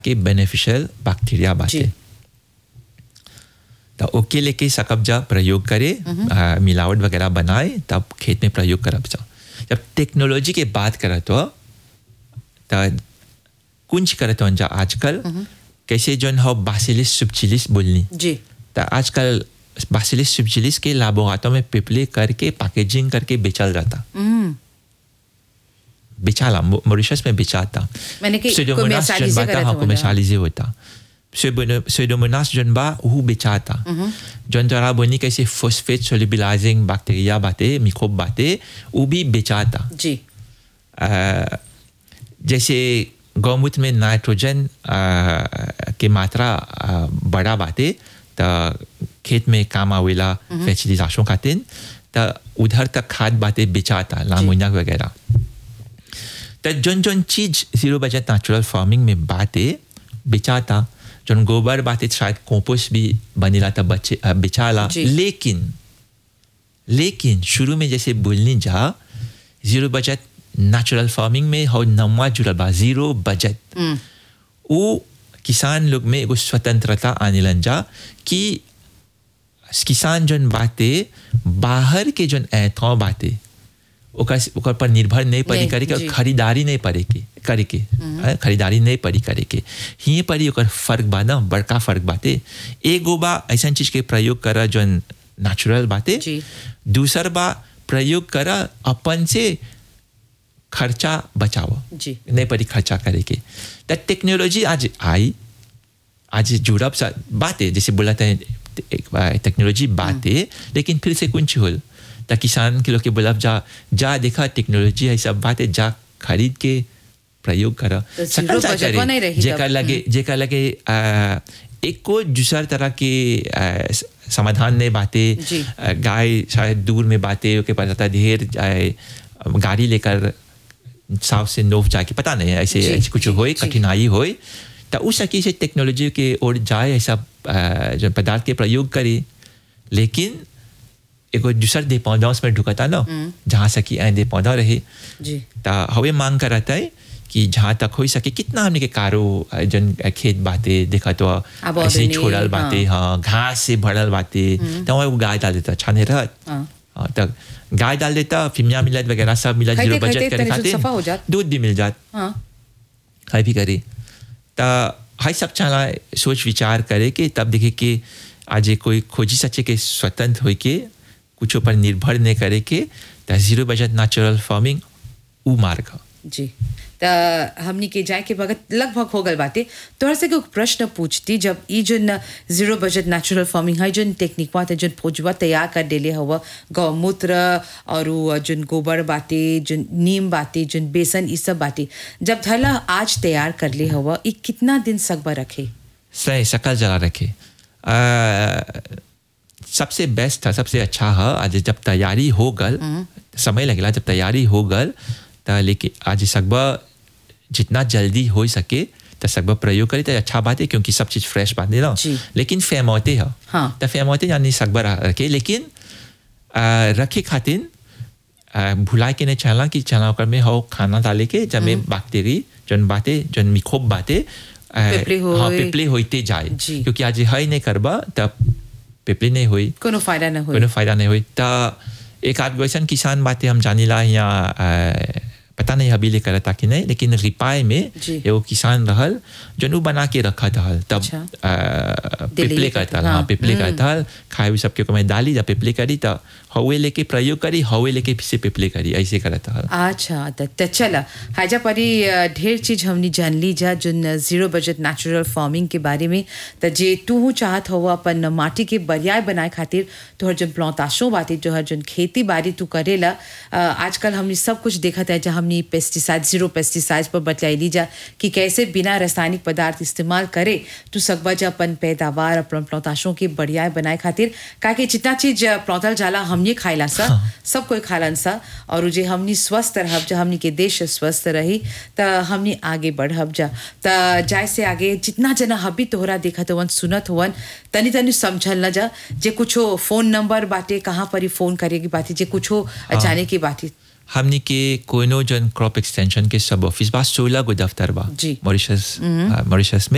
के beneficial bacteria बाटे तो ओके लेके सकब जा प्रयोग करे आ, मिलावट वगैरह बनाए तब खेत में प्रयोग करब जा जब टेक्नोलॉजी के बात करत हो तो कुंज करत हो जा आजकल कैसे जोन हो बासिलिस सुबचिलिस बोलनी जी तो आजकल बासिलिस सुबचिलिस के लाबोरातों में पिपले करके पैकेजिंग करके बेचल जाता हम्म बेचाला मो- मॉरिशस में बेचाता मैंने कि Pseudomonas commercialize जन बाता करत हाँ होला। commercialize होता Pseudomonas जन बा वो बेचाता जन द्वारा बोनी कैसे फोस्फेट सोलिबिलाइजिंग बैक्टीरिया बाते मिक्रोब बाते वो भी बेचाता जी अ, जैसे गौमूत्र में नाइट्रोजन अ, के मात्रा अ, बड़ा बाते त खेत में काम आवेला फर्टिलाइजेशन खातिर त उधर तक खाद बाते बेचाता लामोनिया वगैरह त जोन जोन चीज जीरो बजट नेचुरल फार्मिंग में बाते बेचाता जोन गोबर बाते शायद कंपोस्ट भी बनेला त बचे अ, बेचाला जी। लेकिन लेकिन शुरू में जैसे बोलनी जा जीरो बजट नेचुरल फार्मिंग में हो नवा जुड़ल बा जीरो बजट वो किसान लोग में एगो स्वतंत्रता आने लन जा कि किसान जोन बाते बाहर के जोन ऐतौ बाते ओकर ओकर पर निर्भर नहीं पड़ी नहीं, करे के और जी। खरीदारी नहीं पड़े के करे के हाँ, खरीदारी नहीं पड़ी करे के ही पड़ी ओकर फर्क बा ना बड़का फर्क बाते एगो बा ऐसा चीज के प्रयोग करा जोन नेचुरल बाते जी। दूसर बा प्रयोग करा अपन से खर्चा बचाओ जी। नहीं पड़ी खर्चा करे के द टेक्नोलॉजी आज आई आज जुड़ब सा बात है जैसे बोला था टेक्नोलॉजी बात है लेकिन फिर से कुछ होल त किसान के लोग के बोलब जा जा देखा टेक्नोलॉजी है सब बात है जा खरीद के प्रयोग कर तो zero budget को नहीं रही जेकर तब। लगे जेकर लगे आ, एक को दूसर तरह के आ, स- समाधान नहीं बातें जी। आ, गाय शायद दूर में बातें ओके पता था ढेर जाए गाड़ी लेकर साउथ से नोफ जाके पता नहीं ऐसे जी, ऐसे कुछ जी, होए जी। कठिनाई होए तो उस सकी से टेक्नोलॉजी के ओर जाए ऐसा आ, जो पदार्थ के प्रयोग करे लेकिन एगो दूसर डिपेंडेंस में ढुकता ना जहाँ सकी ऐ डिपेंडेंट रहे जी ता हवे मांग करता है कि जहाँ तक हो सके कितना हमने के कारो अ, जन अ, खेत बाते देखा तो अब ऐसे ही अभी नहीं, छोड़ल बाते हाँ घास से भरल बाते तो वहाँ वो गाय डाल देता अच्छा नहीं रहत हाँ। हाँ, तब गाय डाल देता फिमिया मिलत वगैरह सब मिला खाइते- जीरो बजट खाइते करे तनी से सफा हो जात। खाते दूध भी मिल जात हाँ है भी करे ता हाई सब चला सोच विचार करे के तब देखे कि आज ये कोई खोजी सचे के स्वतंत्र हो के कुछ पर निर्भर नहीं करे के ता जीरो बजट नेचुरल फार्मिंग उ मार्ग ह। जी त हमनी के जाए के वक्त लगभग हो गल बाटे तोहर से एक प्रश्न पूछती जब ई जन जीरो बजट नेचुरल फार्मिंग है जन टेक्निक बात है जन फौजवा तैयार कर देले हवा गौमूत्र और उ जन गोबर बाटे जन नीम बाटे जन बेसन ई सब बाटे जब धला आज तैयार कर ले हवा ई कितना दिन सकबा रखे सही सकल जला रखे आ, सबसे बेस्ट था सबसे अच्छा है आज जब तैयारी हो गल समय लगेला जब तैयारी हो गल त लेकिन आज सकबा जितना जल्दी हो सके तो सकबा प्रयोग करे तो अच्छा बात है क्योंकि सब चीज़ फ्रेश बात है ना जी। लेकिन फेमौते है हाँ। तो फेमौते यानी सकबा रह- रखे लेकिन आ, रखे खातिर आ, भुला के नहीं चला कि चला ओकर में हो खाना डाले के जब में बैक्टीरी जन बातें जन मिक्रोब बातें आ, पिपली होए। हाँ पिपली होते जाए जी। क्योंकि आज है नहीं करबा तब पिपली नहीं हुई कोनो फायदा न हो कोनो फायदा नहीं हुई त एक आध वैसन किसान बातें हम जानीला यहाँ आ, पता नहीं अभी ले करता कि नहीं लेकिन रिपाई में जी। एगो किसान रहल जन उ बना के रखा था तब अच्छा। आ, दिल्ली पिपले के करता हाँ, हाँ पिपले करता खाए हुए सबके को मैं डाली जब पिपले करी तो हवे लेके प्रयोग करी हवे लेके फिर से पिपले करी ऐसे करता हल अच्छा त त चला हाजा परी अ, ढेर चीज हमनी जान ली जा जोन जीरो बजट नेचुरल फार्मिंग के बारे में त जे तू चाहत हो अपन माटी के बरियाय बनाए खातिर तोहर जोन प्लौताशो बाती तोहर जोन खेती बाड़ी तू करेला अ, आजकल हमनी सब कुछ देखत है जा हमनी पेस्टिसाइड जीरो पेस्टिसाइड पर बतलाइली जा कि कैसे बिना रासायनिक पदार्थ इस्तेमाल करे तू सकबा जा अपन पैदावार अपन प्लौताशों के बरियाय बनाए खातिर काहे जितना चीज अ, प्लौतल जाला हमनी खाइला सा सब कोई खालन सा और जे हमनी स्वस्थ रहब जा हमनी के देश स्वस्थ रही त हमनी आगे बढ़ब जा त जाय से आगे जितना जना हबी तोहरा देखत हवन सुनत हवन तनी तनी समझल न जा जे कुछो फोन नंबर बाटे कहाँ पर ही फोन करे की बाती जे कुछो जाने की बाती हमनी के कोनो जन क्रॉप एक्सटेंशन के सब ऑफिस बा सोलह गो दफ्तर बा जी। मॉरिशस मॉरिशस में